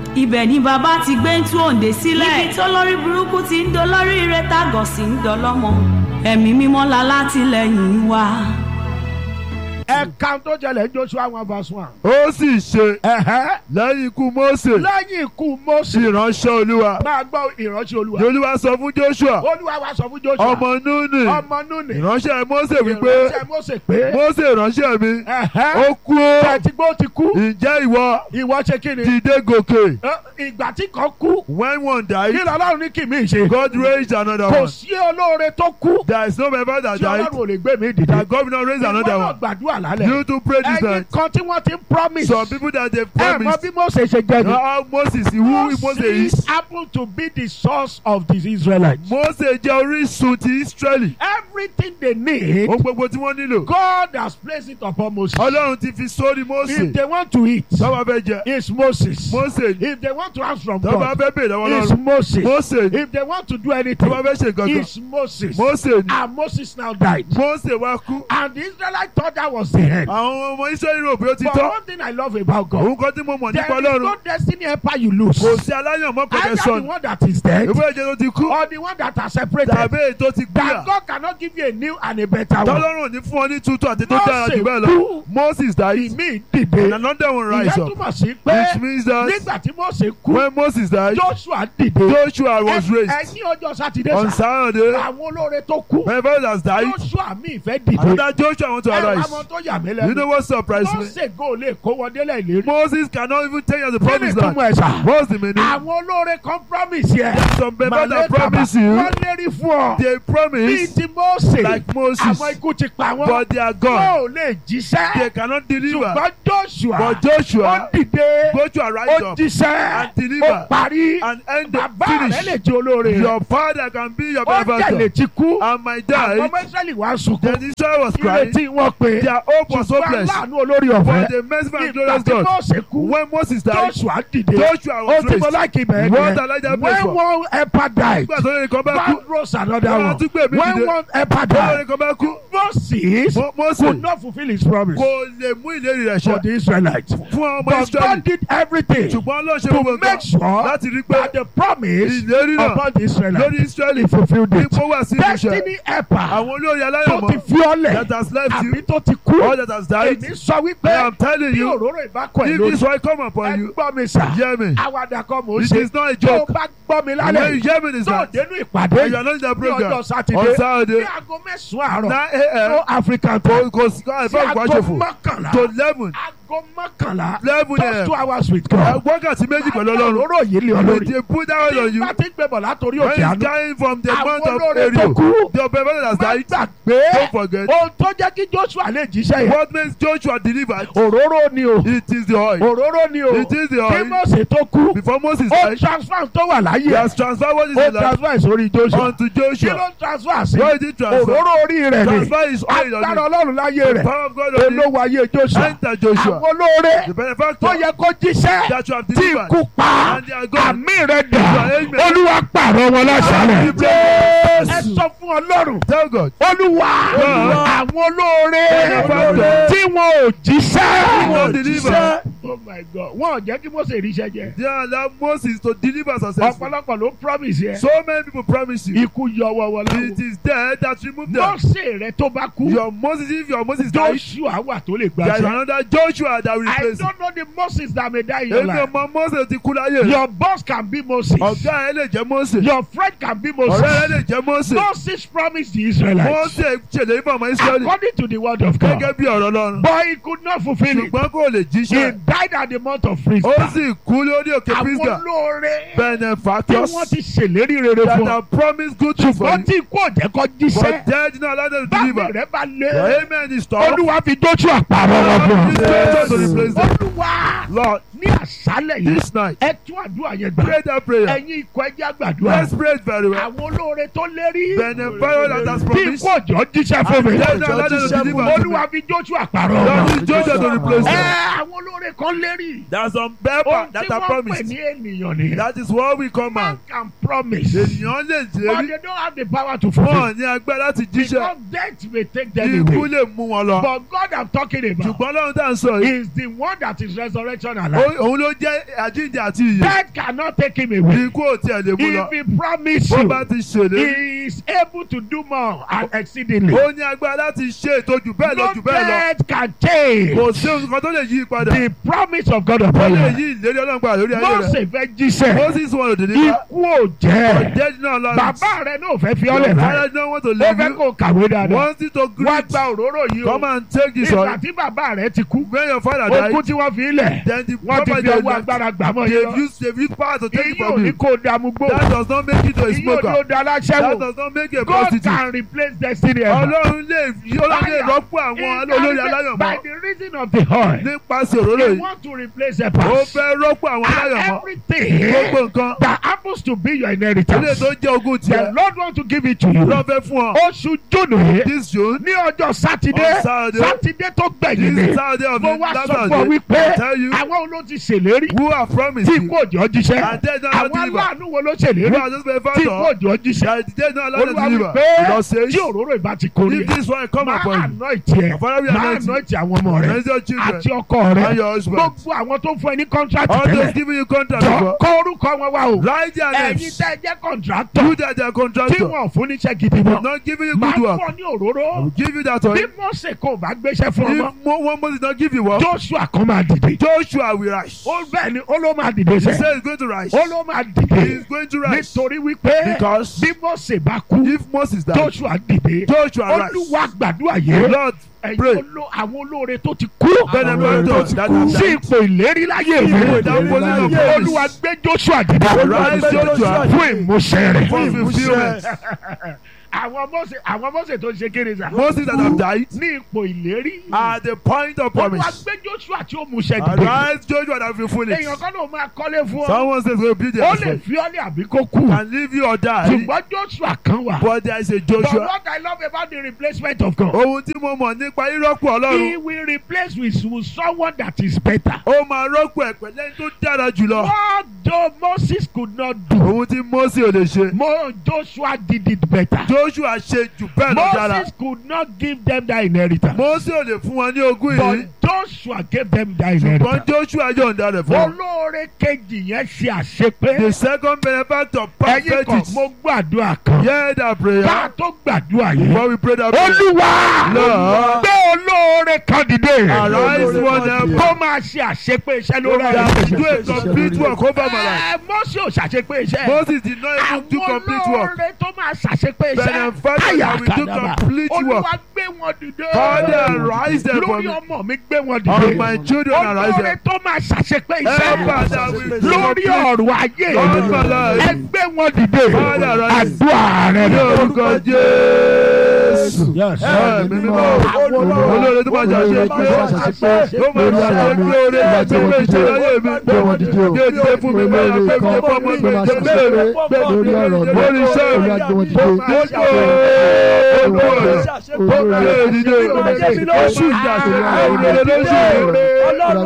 ibẹ̀ ni bàbá ti gbé ń tú òǹdè sílẹ̀ níbi tó lórí burúkú ti ń dolórí ire tágọ̀ sí ń dọlọ́mọ ẹ̀mí mímọ́ la látìlẹ́yìn wa. ẹ̀ka tó jẹlẹ̀ ń Joshua one verse one. ó sì ṣe Ẹ̀hẹ́. lẹ́yìn ikú Mósè lẹ́yìn ikú Mósè ìránṣẹ́ olúwa máa gbọ́ ìránṣẹ́ olúwa. ni olúwa sọ fún Joshua olúwa wa sọ fún Joshua. ọmọ Núnì ọmọ Núnì. ìránṣẹ́ Mósè wípé ìránṣẹ́ Mósè pé. Mósè ìránṣẹ́ mi Ẹ̀hẹ́. ó kú ó tẹ̀tí gbó ti kú. ǹjẹ́ ìwọ ìwọ ṣe kí ni. dìde gòkè Ẹ, ìgbà tí kan kú. when one kí died lọ́lọ́run ní kì mí ṣe. God raised another kò one sí olóore tó kú. there is no member that tí died ọlọ́run ò lè gbé mi dìde. that God will not raise another ìwọ náà one gbàdúrà lálẹ́. you too pray this ẹyin night kan tí wọ́n ti ń promise. some people that they ẹ mọ promised bí Mósè ṣe jẹ́ ni. how Moses who Moses is happened to be the source of the Israelites. Moses jẹ́ orísun ti Israeli everything they need. ohun gbogbo tí wọ́n nílò God has placed it upon Moses. Ọlọ́run ti fi sórí Mose If they want to eat, tọ́ba fẹ́ jẹ it's Moses. Mose If they want to ask from tọ́ba God, fẹ́ bèèrè lọ́wọ́ it's Ọlọ́run Moses. Mose If they want to do tọ́ba anything, fẹ́ ṣe nǹkan kan it's Moses. Mose ni And Moses now died. Mose wá kú And the Israelites thought that was the end. àwọn ọmọ Israeli rò pé ó ti But tọ́ one thing I love about God, òun kan tí mo mọ̀ there nípa is Ọlọ́run no destiny empire you lose. kò sí aláyànmọ́ kọ̀kẹ́ Either the sọnù one that is dead ìwé ìjẹ́ tó ti kú or the one that are separated. tàbí èyí tó ti gbéyà That God cannot give you a new and a better one. tọ́lọ́run ò ní fún ọ ní tútù àti tó dára jù bẹ́ẹ̀ lọ kú. Moses died Ìmí and dìde. another one rise Ìyẹn up túmọ̀ sí pé which means that nígbà tí Mósè kú, when Moses died Joshua dìde. Joshua was raised Ẹ̀yin ọjọ́ Sátidé on sá. Saturday Àwọn olóore tó kú. my father has died Joshua mi fẹ́ dìde. another Joshua want to Ẹ wá arise mọ tó yà mí you lẹ́nu. know what surprised me Mósè go lè kó wọn délẹ̀ ìlérí. Moses cannot even tell you the Kí ni promise land túmọ̀ ẹ̀ sà? what's the meaning Àwọn olóore kan promise yẹ. some people that Màlẹ́kà promise you wọ́n lérí fún ọ. they Bíi promise ti Mósè. like Moses Àwọn ikú ti pa wọ́n. but they are gone Wọ́n ò lè jíṣẹ́. they cannot deliver Ṣùgbọ́n Joshua. but Ó Joshua dìde. Joshua rise Ó up jíṣẹ́. and deliver Ó parí. and end the Bàbá rẹ̀ lè finish jẹ́ olóore. your father can be your Ó tẹ̀lé benefactor ti kú. and my Àwọn dad ọmọ Ísírẹ́lì wá sunkún. then Israel was crying Ìrètí wọn pé. their hope was Ṣùgbọ́n hopeless aláàánú olórí but ọ̀fẹ́. the merciful and Ìgbà glorious tí God Mósè kú. when Moses died Joshua dìde. Joshua Ó was ti mọ raised láìkí bẹ̀rẹ̀ what I like that place When for one helper died, nígbà tó lè kọ́ bá kú God rose another Wọ́n á one. tún gbé mi When dìde. one helper tó lè died, kọ́ bá kú Moses Mo- Moses could not fulfill his promise kò lè mú ìlérí rẹ̀ for ṣẹ the Israelites. fún ọmọ But Israẹli God did everything ṣùgbọ́n ló ṣe to gbogbo make nǹkan sure láti rí pé that the promise ìlérí náà upon the Israelites lórí Israẹli fulfilled it. ipò wà sí ìmúṣẹ Destiny helper àwọn olórí tó ti aláyọ̀mọ́ fi ọ́lẹ̀ that has left àbí you tó ti kú. all that has died Èmi sọ I wípé am telling bí you òróró ìbákọ̀ ẹ̀ if lórí this one come upon ẹ you gbọ́ mi sà. hear me Àwàdà kan mò ń it ṣe. is not a Tó o joke bá gbọ́ mi when lálẹ́ you hear me this tó o night dénú and ìpàdé you are not in the ní program ọjọ́ on Sátidé ní Saturday aago mẹ́sàn-án àárọ̀ nine a.m. no African kò time kò sí kọ́ sí ẹ̀fọ́ aago ìgbàjọfò mọ́kànlá to eleven aago mọ́kànlá eleven just two a.m. hours with ẹ God. wákàtí méjì pẹ̀lú Ọlọ́run òróró yìí lé ọ when lórí. they put that oil on tí you bá ti ń gbẹ̀bọ̀ látòrí when òkè it's àánú. coming from the àwọn mount of olóore tó Ariel kú the brother has má died gbàgbé don't forget ohun tó jẹ́ kí Joshua lè jíṣẹ́ yẹn. what makes Joshua delivered òróró ni o it is the oil òróró ni o it is the kí oil Mósè tó kú before Moses ó died transfer tó wà he láyé has transferred what is ó in life transfer sórí Joshua unto kí ló Joshua ń transfer sí why did he transfer òróró orí rẹ̀ ni transfer his oil on agbára him Ọlọ́run láyé the rẹ̀ power of God on him olówó ayé Joshua enter Joshua àwọn olóore the tó benefactor yẹ kó jíṣẹ́ that you have tí delivered ikú pa and they are gone àmì rẹ̀ dà Amen. olúwa pààrọ̀ wọn lásàlẹ̀ ẹ Yes. sọ fún Ọlọ́run tell God olúwa Olúwa. àwọn olóore Benefactor. tí wọn ò jíṣẹ́ wọn deliver oh my God wọn ò jẹ́ kí Mósè ríṣẹ́ jẹ they allow Moses to deliver successfully ọ̀pọ̀lọpọ̀ ló promise yẹ so many people promise you ikú yọ wọ́wọ́ it lọ́wọ́ is there that remove them Mósè rẹ tó bá kú your Moses if your Moses die Joshua wà tó lè there is gbàṣẹ another Joshua that will I replace him don't know the Moses that may die in your èmi life ọmọ Moses ti kú láyé your boss can be Moses ọ̀gá ẹ lè jẹ́ Moses your friend can be ọ̀rẹ́ ẹ Moses lè jẹ́ Moses Moses promised the Israelites Moses ṣèlérí fún ọmọ Israẹli according to the word of God gẹ́gẹ́ bí ọ̀rọ̀ Ọlọ́run but he could not fulfil it ṣùgbọ́n kò lè he jíṣẹ́ died at the month of ó Prisca sì kú lórí òkè àwọn Pisgah olóore tí benefactors wọ́n ti ṣèlérí rere that fún ọ have promised good things for ṣùgbọ́n you tí kò jẹ́ kó but jíṣẹ́ dead not allowed them to báwo deliver rẹ bá your lé amen is tough olúwa fi Joshua pààrọ̀ wọn fún This ọ is to replace them. olúwa Lord ní àṣálẹ̀ yìí this night ẹ tún àdúrà yẹn gbà pray that prayer ẹ̀yin ikọ̀ ẹjẹ́ àgbàdúrà let's pray it very well àwọn olóore tó lérí benefactor that has tí promised kò jọ jíṣẹ́ fún mi dead not allowed them to deliver to me olúwa fi Joshua pààrọ̀ Lord wọn use Joshua to replace ẹ them àwọn olóore kan lérí there's some paper ohun tí that are wọ́n pè promised ní ènìyàn nìyẹn that is what we come man out can promise ènìyàn lè but jẹ́rí they don't have the power to fulfil wọn ní agbára láti jíṣẹ́ because death may take them ikú away lè mú wọn lọ but God I'm talking about ṣùgbọ́n lọ́run tá à ń sọ yìí is the one that is resurrection ó alive Ó- òun ló jẹ́ àjíǹde àti ìyè Death cannot take him away. ikú ò tiẹ̀ lè mú lọ If he promise bó you, bá ti ṣèlérí he is able to do more and exceedingly. ó ní agbára láti ṣe ètò jù bẹ́ẹ̀ lọ No jù bẹ́ẹ̀ lọ death can change kò sí nǹkan tó lè yí padà the promise of God ó upon lè you. yí ìlérí ọlọ́run padà lórí ayé rẹ̀ Mose fẹ́ jíṣẹ́. Moses wọn ò dé nípa Ikú ò jẹ́. ọ̀jẹ́ náà lọ Bàbá rẹ̀ náà fẹ́ fi ọ́lẹ̀ Father láì. don't want to Ó leave fẹ́ you kó kàwé dáadáa. wants you to Wá greet gba òróró yìí o. come and take this Ìgbà one tí bàbá rẹ̀ ti kú. when your father Ogún died tí wọ́n fi ilẹ̀. then the Wọ́n ti proper fi ọwọ́ they agbára gbà mọ́ yín they've lọ. used they've used power to take it Èyí ò from ní you kó dààmú gbó. that does not make you to a Èyí ò ní smoker ó da that aláṣẹ́wò. does not make you a God prostitute can replace destiny ever. ọlọ́run lè ọlọ́run lè rọ́pò àwọn olórí aláyọ̀mọ́ By the reason of the oil. nípasẹ̀ òróró He yìí want to replace a ó past. fẹ́ rọ́pò àwọn And aláyọ̀mọ́ everything gbogbo nǹkan that happens to be your ilé inheritance. tó jẹ́ ogún The tiẹ̀ Lord want to give it to you. lọ́ fẹ́ fún ọ Oṣù Júnù yìí this June ní ọjọ́ Sátidé On Saturday. Sátidé tó gbẹ̀yìn this ni. Saturday of Mo the wá last sọ fún ọ Saturday wípé I tell you àwọn olóò ti ṣèlérí who have promised tí you kò jọ jíṣẹ́. and they don't Àwọn deliver aláàánú wo ló who ṣèlérí have just been tí found kò out jọ jíṣẹ́. that they don't allow them to Olúwa deliver wípé the Lord says tí òróró ìbá ti kórè if this one come máa upon you àná ìtì ẹ̀ Father, we máa anoint you. àná ìtì àwọn ọmọ rẹ̀ raise your children àti ọkọ rẹ̀ and your husband gbogbo àwọn tó fún ẹ ní kọ́ńtrátì all those tẹ́lẹ̀ giving you contract jọ before kọ orúkọ wọn wá o write their ẹ̀yin names tẹ́ ẹ jẹ́ kọ̀ǹtrátọ̀ you that they are tí contractor wọ́n fún níṣẹ́ gidi mọ́ not giving you máa good work fún ọ ní òróró I will give you that bí oil Mósè kò bá gbéṣẹ́ fún ọmọ if mo- one Moses not give you work Joshua kan máa dìde Joshua will rise ó bẹ́ẹ̀ ni ó ló máa dìde he sẹ́ said he's going to rise ó ló máa he dìde is going to rise nítorí wípé because bí Mósè bá kú if Moses died Joshua dìde Joshua rise Olúwa gbàdúrà yẹn Lord ẹ̀yin pray oló- àwọn olóore tó ti kú benefactors that have sí died ipò ìlérí láyé mi ipò ìdáwọlé of promise Olúwa gbé Joshua dìde rise Joshua fún ìmúṣẹ rẹ̀. for fulfilment àwọn Mósè àwọn Mósè tó ṣe kéré sa. Moses that have died ní ipò ìlérí. at the point of Olúwa promise gbé Joshua tí ó múṣẹ dìde. arise Joshua that will fulfill it èèyàn kan ló máa kọ́lé fún ọ. someone says we build ó their lè house fi ọ́ ní àbí kó kú. can leave you or die ṣùgbọ́n Joshua kan wà. but there is a But Joshua what I love about the replacement of God. ohun tí mo mọ̀ nípa rírọ́pò He Ọlọ́run will replace with, with someone that is better. ó máa rọ́pò ẹ̀ pẹ̀lẹ́ tó dára jùlọ What though Moses could not do. ohun tí Mose ò lè ṣe Mo Joshua did it better. Joshua ṣe jù bẹ́ẹ̀ lọ dára Moses could not give them that inheritance. Mose ò lè fún wọn ní ogún yìí But Joshua gave them that ṣùgbọ́n inheritance. Joshua yọ̀ǹda rẹ̀ fún wọn. Olóore kejì yẹn ṣe àṣepé. the second benefactor Ẹyin perfect kan it mo gbàdúrà kan. hear that Bá a prayer tó gbàdúrà yìí. before we pray that prayer Olúwa Lord. gbé olóore kan dìde. arise one help Kó máa ṣe àṣepé iṣẹ́ lórí that ẹ̀rọ. do a complete work over my life Ẹ Mọ́sí ò ṣàṣepé iṣẹ́. Moses did not even do Àwọn complete work olóore tó máa ṣàṣepé iṣẹ́. Benefactor that will do Àyàkàdàbà. complete work. Olúwa gbé wọn dìde. Father arise them for Lórí me ọmọ mi gbé wọn on dìde. my children arise Olóore them tó máa ṣàṣepé help iṣẹ́. us that will do Lórí complete ọ̀rọ̀ ayé Lord my mi. life. Ẹ gbé wọn dìde. Father arise Àdúrà rẹ̀ ní lọ. orúkọ Jésù Yes. ẹ̀mí mímọ́ olóore tó bá jà ṣe pé ó máa ń ṣe pé oore àti ìwé ìṣẹ̀lẹ̀ ayé mi gbé ìdílé fún mi lórí afẹ́fẹ́ fọ́mọ mi ìdílé mi lórí ọ̀rọ̀ mi lórí iṣẹ́ mi olùwàgbọ̀n gbogbo olóore ìdílé oṣù ìjà sí olóore lóṣù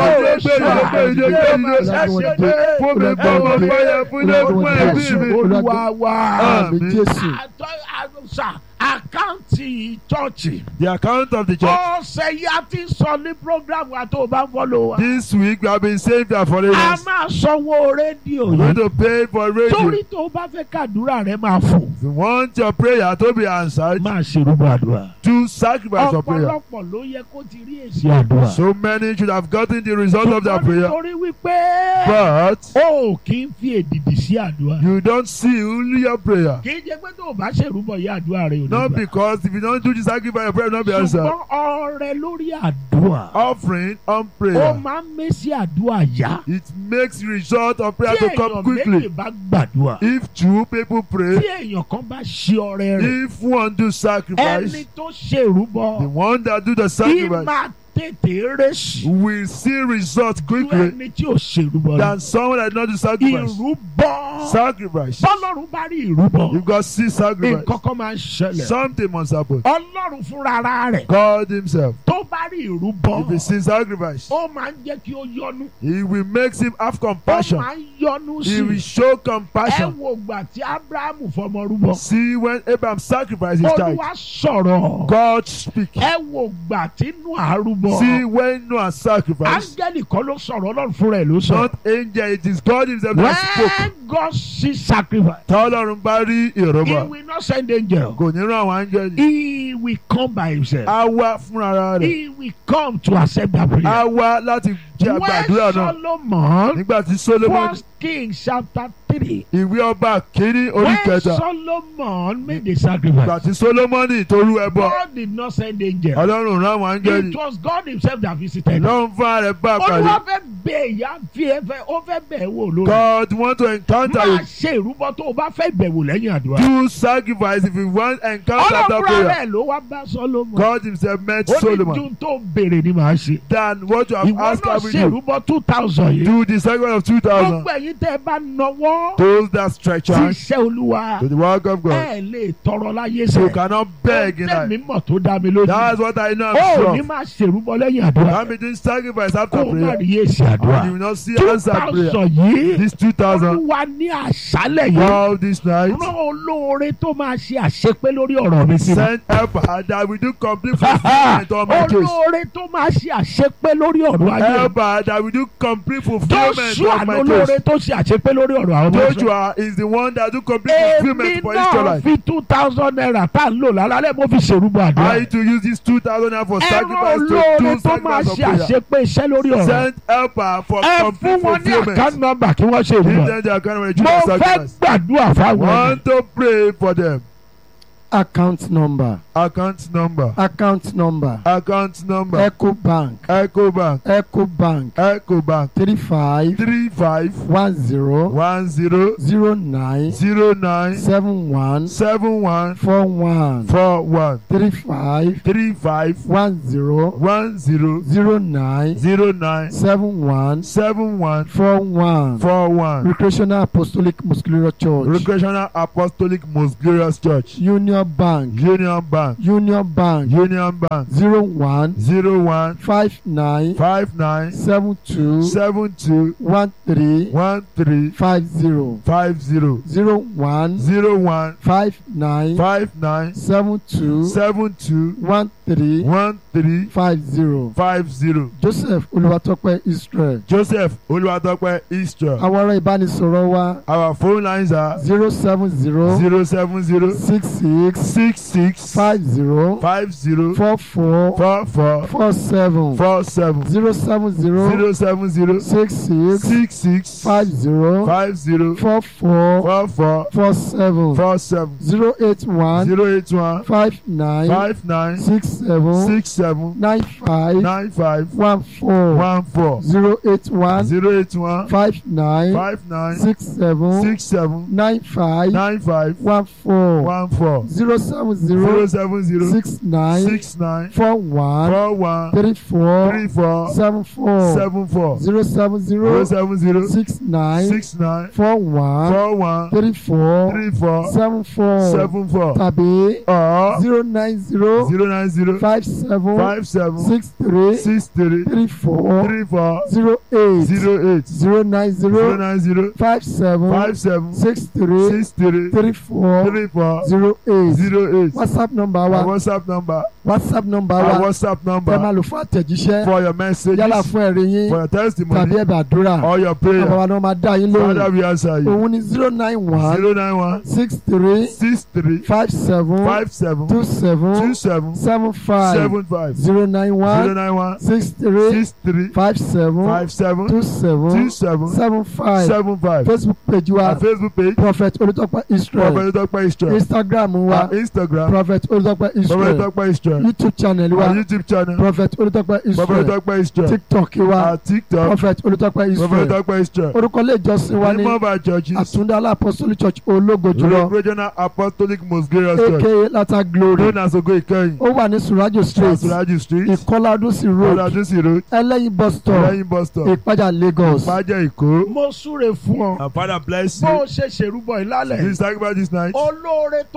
fún mi gbọ́ ọmọ fáyà fún ilé fún ẹbí mi. Olúwa wa. Àmín. Jésù. Àtọ́ àlùsà àkáǹtì chọ́ọ̀chì. The account of the church. Ọ̀sẹ̀ yìí a ti sọ ní program wa tó o bá ń fọ́lọ̀ wa. This week we have been saved our A foreigners. máa sanwó rédíò We need yìí. to pay for radio. Torí tó o bá fẹ́ kàdúrà rẹ máa fò. If you want your prayer to be answered, Máa ṣerúbọ àdúrà. do sacrifice for prayer. Ọ̀pọ̀lọpọ̀ ló yẹ kó ti rí èsì àdúrà. So many should have gotten the result of their prayer. Torí wípé But o kì í fi èdìdì sí àdúrà. you don't seal your prayer. Kì í jẹ́ pé tó o bá ṣèrúbọ yìí àdúrà rẹ ò ní Not gbà. because if you don't do the sacrifice, your prayer will not be answered. Ṣùgbọ́n ọrẹ lórí àdúrà. Offering on Ó prayer. máa ń mésì àdúrà yá. It makes result of prayer Tí to èèyàn come méjì quickly. bá gbàdúrà. If two people Tí pray, èèyàn kan bá ṣe ọrẹ rẹ̀. if one do Ẹni sacrifice, tó ṣèrúbọ. the one that do the Kí sacrifice máa tètè rẹ́sì. will see result Ju quickly ẹni tí ò ṣèrúbọ. than someone that not do sacrifice. Ìrúbọ. Sacrifice. Bọ́lọ́run bá rí ìrúbọ. You got see sacrifice. Nǹkan kan máa ń ṣẹlẹ̀. Something must happen. Ọlọ́run fúnra ara rẹ̀. God Himself, Tó bá rí ìrúbọ. if He sees sacrifice, Ó máa ń jẹ́ kí ó yọnu. He will make him have Ó compassion. máa ń yọnu He will sí. show Ẹ compassion. wo ìgbà tí Ábúráhámù fọmọ rúbọ. See when Abraham sacrificed his child, Olúwa sọ̀rọ̀. God speak. Ẹ wo ìgbà tí Nóà rúbọ. rúbọ. See when Noah sacrificed, áńgẹ́lì kan ló sọ̀rọ̀ ọlọ́run fúnra ẹ̀ ló sọ. not angel, it is God himself that spoke. when God see sacrifice Tọ́lọ́run bá rí he ìrọ̀bà. will not send angel. Kò ní rán àwọn áńgẹ́lì. he will come by himself. Á wá fúnra rẹ̀. he will come to accept that prayer. Á wá láti jẹ́ àgbàdúrà when náà. Solomon Nígbà tí Solomon first king chapter three ìwé ọba kínní orí when kẹta. Solomon made the Nígbà sacrifice tí Solomoni tó rú ẹbọ. God did not send angel. Ọlọ́run rán àwọn áńgẹ́lì. it was God himself that visited. Ọlọ́run fúnra rẹ̀ bá a olúwa pàdé. fẹ́ bẹ̀ ìyá fi ẹ fẹ́ ó fẹ́ bẹ̀ ẹ́ wò lórí. God want to encounter máa you. ṣe ìrúbọ tó o bá fẹ́ bẹ̀wò lẹ́yìn àdúrà. Do sacrifice if you want encounter after ọlọ́pàá prayer. rẹ̀ ló wá bá Solomon. God himself met ó ní Solomon. dun tó béèrè ni màá ṣe. Than what you have ìwọ asked náà of ṣe you. ìrúbọ two thousand yìí. Do the sacrifice of two thousand. gbogbo ẹ̀yin tẹ́ ẹ bá nọwọ́ Those that stretch sí out iṣẹ́ olúwa to the work of God. ẹ lè tọrọ láyé You sẹ́. cannot beg in tẹ̀mí life. mọ̀ tó dá mi lójú. That's what I know. ó I'm ní sure. máa ṣèrúbọ lẹ́yìn àdúrà. I'm doing sacrifice kó after o má prayer. rí èsì And you àdúrà. will not see two answer prayer. thousand yìí. This two thousand. olúwa ní àṣálẹ̀ yìí. All this night. rán olóore tó máa ṣe àṣepé lórí ọ̀rọ̀ mi sí mi. Send helper that we do complete fulfillment on my case. olóore tó máa ṣe àṣepé lórí ọ̀rọ̀ ayé mi. Helper that we do complete fulfillment Joshua of my lolóore case. tó ṣe àṣepé lórí ọ̀rọ̀ àwọn ọmọ Ísírẹ́lì. Joshua is the one that do complete èmi fulfillment for náà Israelite. fi two thousand naira tá à ń lò lálẹ́ mo fi ṣèrúbọ I àdúrà. need to use this two thousand naira for ẹ̀rọ sacrifice to olóore do tó máa sacrifice of ṣe prayer. àṣepé iṣẹ́ lórí ọ̀rọ̀. Send helper for ẹ fún complete wọn ní fulfillment. àkáǹtì nọ́mbà kí wọ́n ṣe Give ìrúbọ. them their account when you mo do fẹ́ sacrifice. gbàdúrà fáwọn ẹni. Want to pray for them. account number Account number. account number Account number. eco bank Echo Bank. eco bank Echo Bank. three five Three five one zero one zero zero nine zero nine seven one seven one four one four one three five three five one zero one zero zero nine zero nine seven one seven one four one four one. recreational apostolic muscular church Recreational Apostolic Most Glorious Church. union bank Union Bank. union bank Union Bank. zero one Zero one five nine five nine seven two seven two one three one three five zero five zero zero one zero one five nine five nine seven two seven two one three one three five zero five zero. joseph olùwàtọ́pẹ́ israel Joseph Olúwatópẹ́ Israel. àwọn ará ìbánisọ̀rọ̀ wa Our phone lines are zero seven zero zero seven zero six six six six five zero five zero four four four four four seven four seven zero seven zero zero seven zero six six six six five zero five zero four four four four four seven four seven zero eight one zero eight one five nine five nine six seven six seven nine five nine five one four one four zero eight one zero eight one five nine five nine six seven six seven nine five nine five one four one four zero seven zero zero seven zero six nine six nine four one four one three four three four seven four seven four zero seven zero zero seven zero six nine six nine four one four one three four three four seven four seven four tàbí or zero nine zero zero nine zero five seven five seven six three six three three four three four zero eight zero eight zero nine zero zero nine zero five seven five seven six three six three three four three four zero eight zero eight whatsapp number our wa whatsapp number whatsapp number our wa whatsapp tẹ máa number lò fún àtẹ̀jíṣẹ́ for your messages yálà fún ẹ̀rí yín for your tàbí testimony ẹ̀bẹ̀ àdúrà or your bàbá prayer wa náà máa dá yín father lóhùn we answer you òun ni zero nine one zero nine one six three six three five seven five seven two seven two seven seven five seven five zero nine zero one nine one six three six three five seven five seven two two seven seven seven five seven five facebook page wa our facebook page prophet olùtọ́pẹ́ israel prophet Dr. Israel instagram wa our instagram prophet olùtọ́pẹ́ prophet israel Dr. Israel youtube channel wa our youtube channel prophet olùtọ́pẹ́ prophet israel Dr. Israel tiktok wa our tiktok prophet olùtọ́pẹ́ prophet israel Dr. Israel orúkọ ilé ìjọsìn wa ní name of our churches àtúndálá apostolic church ológo jùlọ regional apostolic most glorious church aka lata glory known as ogo ìkẹyìn ó wà ní surajo street Asuraju street ìkọládúnsì road ọ̀làdúnsì road ẹlẹ́yin bus stop lẹ́yìn bus stop ìpájà lagos ìpàjẹ́ ìkó mo súre fún ọ. and father bless bó you o ṣe ṣèrúbọ ìlálẹ̀. this sacrifice this night olóore tó máa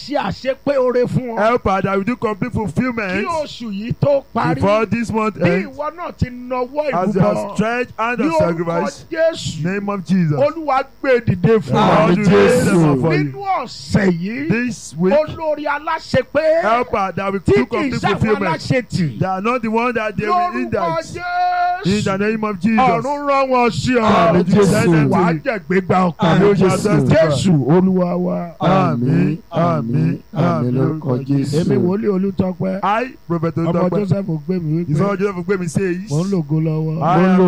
ṣe àṣepé oore fún ọ. Helper that will do complete kí fulfillment oṣù yìí tó parí. before this month bí ends. ìwọ náà ti nawọ́ As you ìrúbọ. have stretched hand ní of orúkọ sacrifice, Jésù. name of Jesus. olúwa gbé dìde fún Lord, ọ. you raise them up for nínú you. ọ̀sẹ̀ yìí. This week, olórí aláṣepé. helper that will tí do kì í complete sáwọn fulfillment. aláṣetì. They are not the one that they will lórúkọ index. In Jésù. the name of Jesus. ọ̀run rán wọn sí Àmín ọ. Jésù. wàá jẹ̀gbẹ́gbà ọkàn. Àmín You shall Jésù. testify. Jésù olúwa wa. Àmín àmín àmín lórúkọ Jésù. èmi wòlíì olùtọ́pẹ́. I, Prophet ọmọ Otope, Joseph gbé mi His wípé Lord Joseph Gbemi says, mò ń lògo lọ́wọ́. I Mo ń am lò